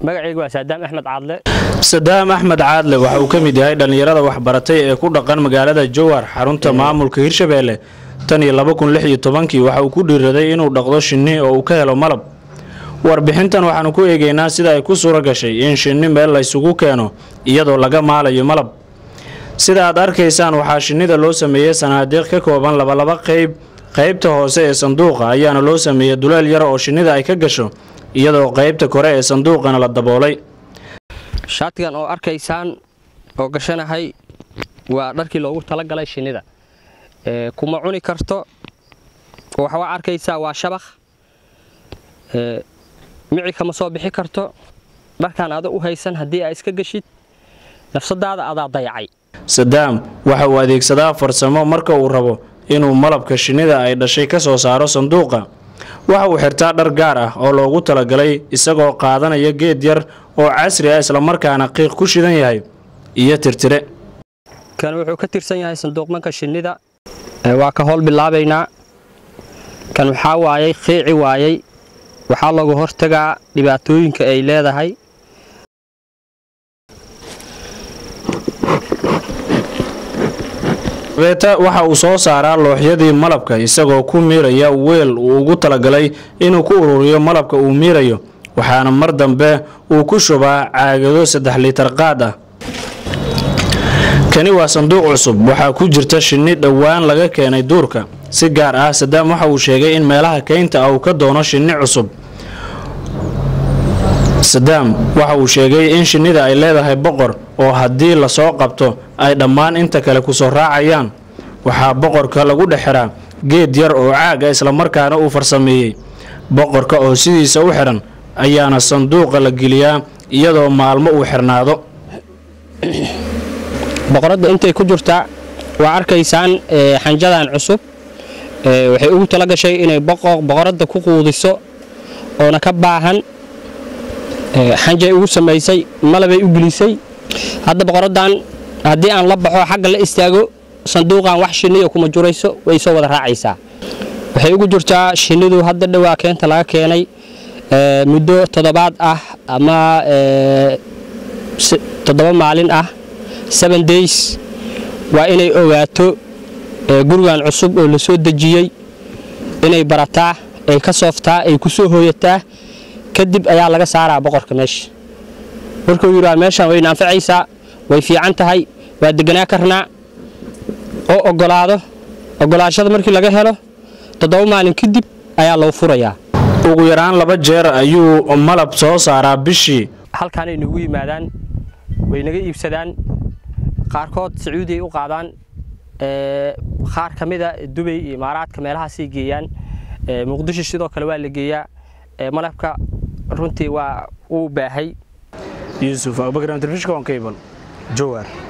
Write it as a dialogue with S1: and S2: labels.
S1: magacaygu waa saadaam axmed caadle
S2: sadaam axmed caadle waxa uu ka mid yahay dhallinyarada waxbaratay ee ku dhaqan magaalada jowhar xarunta maamulka hirshabeelle tan iyo laba kun lix iyo tobankii waxa uu ku dhiiraday inuu dhaqdo shinni oo uu ka helo malab warbixintan waxaanu ku eegaynaa sida ay ku suura gashay in shinni meel laysugu keeno iyadoo laga maalayo malab sida aad arkaysaan waxaa shinnida loo sameeyey sanaadiiq ka kooban labalaba qayb qaybta hoose ee sanduuqa ayaana loo sameeyey duleel yar oo shinnida ay ka gasho iyadoo qaybta kore ee sanduuqana la daboolay
S1: shaatigan oo arkaysaan oo gashanahay waa dharkii loogu talagalay shinnida kuma cuni karto waxaa arkaysaa waa shabakh mici kama soo bixi karto dharkaan ada u haysan haddii aa iska geshid nafsadaada adaa dayacay
S2: sadaam waxa uu adeegsadaa farsamo marka uu rabo inuu malabka shinnida ay dhashay ka soo saaro sanduuqa waxa uu xirtaa dhar gaar ah oo loogu talagalay isagoo qaadanaya geed yar oo casri ah islamarkaana qiiq ku shidan yahay iyo tirtire
S1: kan wuxuu ka tirsan yahay sanduuqmanka shinnida waa ka howl bilaabaynaa kan waxaa waayay qiici waayay waxaa looga hortagaa dhibaatooyinka ay leedahay
S2: beeta waxa uu soo saaraa looxyadii malabka isagoo ku miiraya weel uu ugu talagalay inuu ku ururiyo malabka uu miirayo waxaana mar dambe uu ku shubaa caagado saddex liitar qaad ah kani waa sanduuq cusub waxaa ku jirta shinni dhowaan laga keenay duurka si gaar ah sadaam waxa uu sheegay in meelaha keynta ah uu ka doono shinni cusub sadaam waxa uu sheegay in shinnida ay leedahay boqor oo haddii lasoo qabto ay dhammaan inta kale kusoo raacayaan waxaa boqorka lagu dhex xiraa geed yar oo caaga islamarkaana uu farsameeyey boqorka oo sidiisa u xidhan ayaana sanduuqa la geliyaa iyadoo maalmo uu xirnaado
S1: boqoradda intay ku jirtaa waa arkaysaan xanjadan cusub waxay ugu tala gashay inay boqoradda ku quudiso oona ka baahan xanjay ugu samaysay malabay u gelisay hadda boqoraddan haddii aan la baxo xagga la istaago sanduuqan wax shinniya kuma jurayso way soo wada raacaysaa waxay ugu jirtaa shinnidu hadda dhowaa keenta laga keenay muddo toddobaad ah ama toddoba maalin ah seven days waa inay ogaato gurigan cusub oo la soo dejiyey inay barataa ay ka sooftaa ay ku soo hooyataa kadib ayaa laga saaraa boqorka meesha markuu yidhaa meeshaan wayna anfacaysaa way fiican tahay waa deganaa karnaa oo ogolaado ogolaashada markii laga helo toddoba maalin kadib ayaa loo furayaa
S2: ugu yaraan laba jeer ayuu malab soo saaraa bishii
S1: halkaanay nagu yimaadaan way naga iibsadaan qaarkood sacuudiay u qaadaan qaar ka mida dubay iyo imaaraadka meelahaasay geeyaan muqdisho sidoo kale waa la geeyaa malabka runtii waa uu baahay
S2: yuusuf abubakar telefishka on cable jowar